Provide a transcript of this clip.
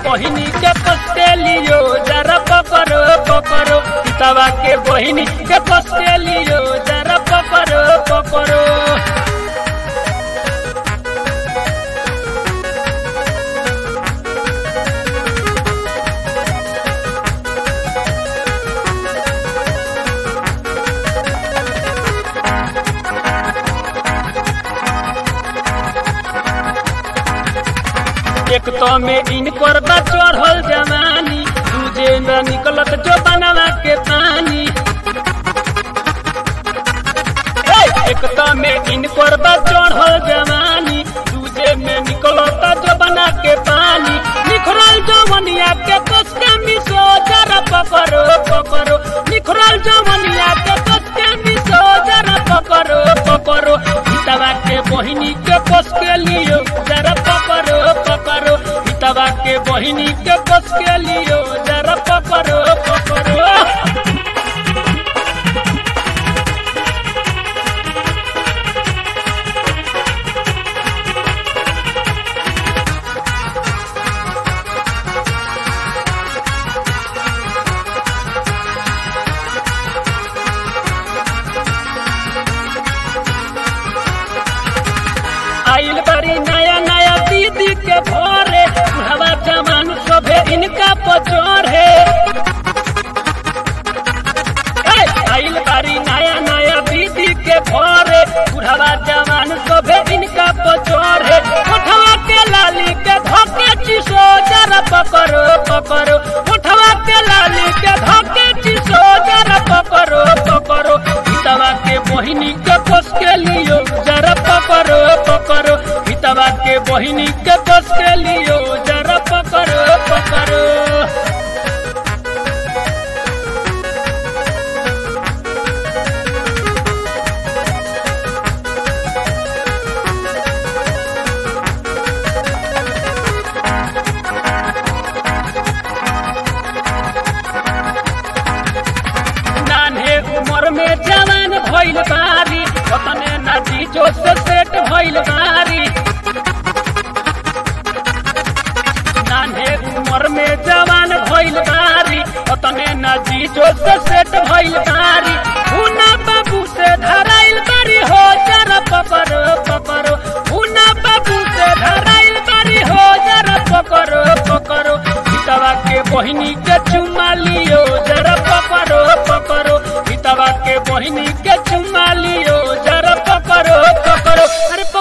बहिनी के पस्ते लियो जरा पकड़ो पकड़ो पितावा के बहिनी के पस्ते लियो जरा पकड़ो पकड़ो एक तो में इनकर बा चढ़ल जवानी दूजे में निकलत जो बनवा के पानी ए, एक तो में इनकर बा चढ़ल जवानी दूजे में निकलत जो बना के पानी निखरल जवनिया के कस के मिसो जरा पकड़ो पकड़ो निखरल जवनिया के कस के मिसो जरा पकड़ो पकड़ो हितवा के बहिनी के कस के लियो जरा पकड़ो पकड़ो हितवा के बहिनी के कस के लियो जरा पकड़ो पकड़ो आइल बड़ी नया नया दीदी के भोरे हवा जमान सभे इनका पचोर है ए, आइल बड़ी नया नया दीदी के भोरे बुढ़ावा जवान सभे इनका पचोर है उठवा के लाली के धोके चिसो जरा पकड़ो पकड़ो उठवा के लाली के धोके चिसो जरा पकड़ो पकड़ो हितवा के बहिनी के कस के लियो जरा पकड़ो पकड़ो हितवा के बहिनी के कस के लियो जरा पकड़ो पकड़ो नान्हे उम्र में जवान भइल बारी ओतने नाची जो से सेट भइल बारी नान्हे उम्र में जवान भइल बारी ओतने नाची जो से सेट भइल बारी हुना बाबू से धराइल बारी हो जरा पकड़ो पकड़ो हुना बाबू से धराइल बारी हो जरा पकड़ो पकड़ो हितवा के बहिनी के चुमा लियो जरा पकड़ो पकड़ो हितवा के बहिनी के चुमा लियो जरा पकड़ो पकड़ो अरे